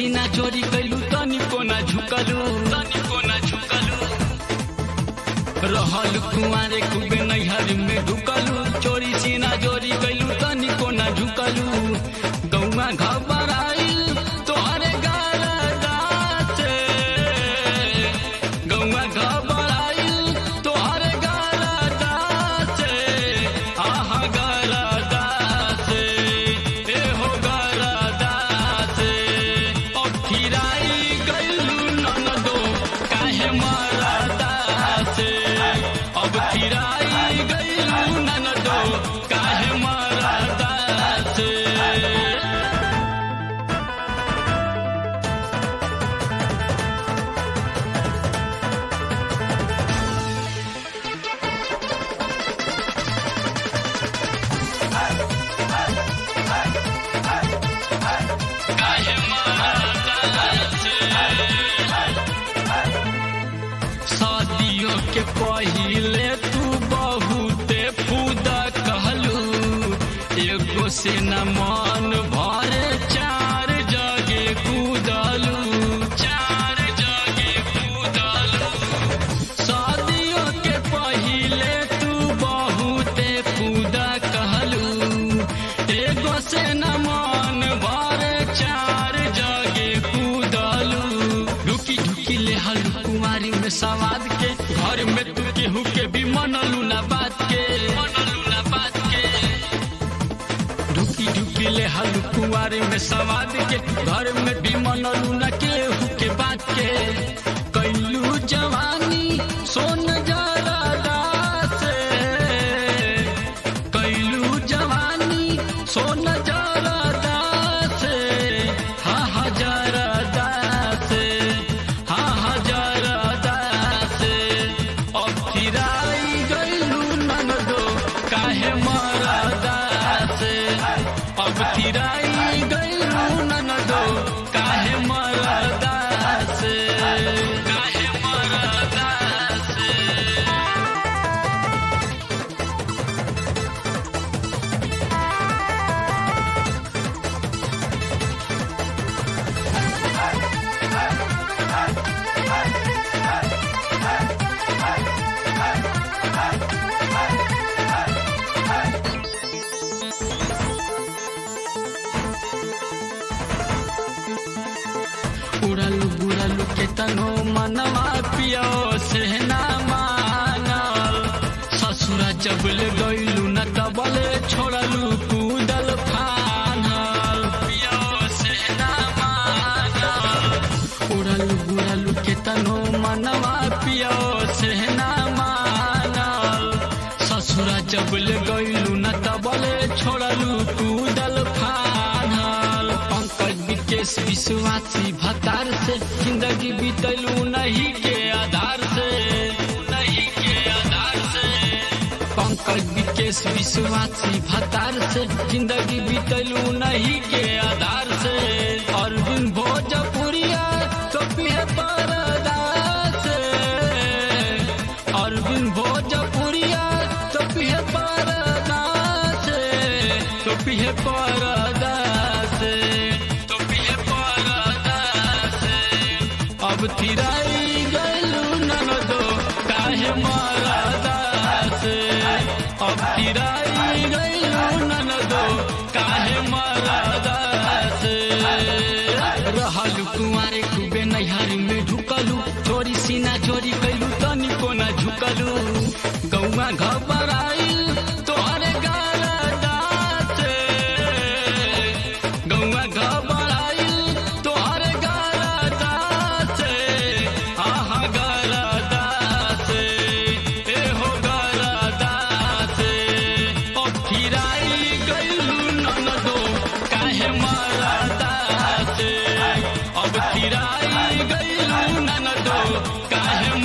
सीना चोरी कैलू तनिको ना झुकलू तनिको ना झुकलू रहल कुआरे खूबे नैहर में ढुकलू चोरी सीना चोरी कैलू तनिको ना झुकलू गौवा घबराइल तोहरे गारदा से गौवा घबराइल तोहरे गारदा से आहा गारदा से ए हो गारदा से अब फिराई गइलू ननदो काहे मरदा से अब फिराई गइलू ननदो काहे मरदा से काहे मरदा से शादियों के पहिले तू बहुते फूदा कहलू एगो से न मन भरे चार जगे कूदलू चार जगे कूदलू शादियों के पहिले तू बहुते फूदा कहलू एगो से न मन भरे चार जगे कूदलू ढुकी ढुकी ले हल कुमारी में सवाद के घर में तू केहू के भी मनलू ना बात के मनलू ना बात के ढुकी ढुकी ले हल कुमारी में सवाद के घर में भी मनलू ना केहू के बात के कैलू जवानी सोन जरा से कैलू जवानी सोन जरा से हा हा जरा से हा हा जरा से अब फिराई गइलू ननदो काहे मरदा से अब फिराई गइलू ननदो काहे मरदा से काहे मरदा से उड़लू बुड़लू के तनो मनवा पियो से ना मानल ससुरा जबल गइलू न तबले छोड़लू कूदल फानल पियो से ना मानल उड़लू बुड़लू के तनो मनवा पियो से ना मानल ससुरा जबल गइलू न तबले छोड़लू कूदल फानल पंकज विकेश विश्वासी भतार से जिंदगी बीतलू नहीं के आधार से नहीं के आधार से पंकज विकेश विश्वासी भतार से जिंदगी बीतलू नहीं के आधार से अरविंद भोजपुरिया कपिए परदा से अरविंद भोजपुरिया कपिए परदा से कपिए परदा से कपिए परदा से अब तिराई गइलू ननदो काहे मरदा से अब तिराई गइलू ननदो काहे मरदा से रहल कुंवारे खूबे नैहर में ढुकलू चोरी सीना चोरी कैलू तनिको ना झुकलू गौवा घबराइल तोहरे गारदा से गौवा घबराइल तोहरे गारदा से आहा गारदा से ए हो गारदा से अब फिराई गइलू ननदो काहे मरदा से अब फिराई गइलू ननदो काहे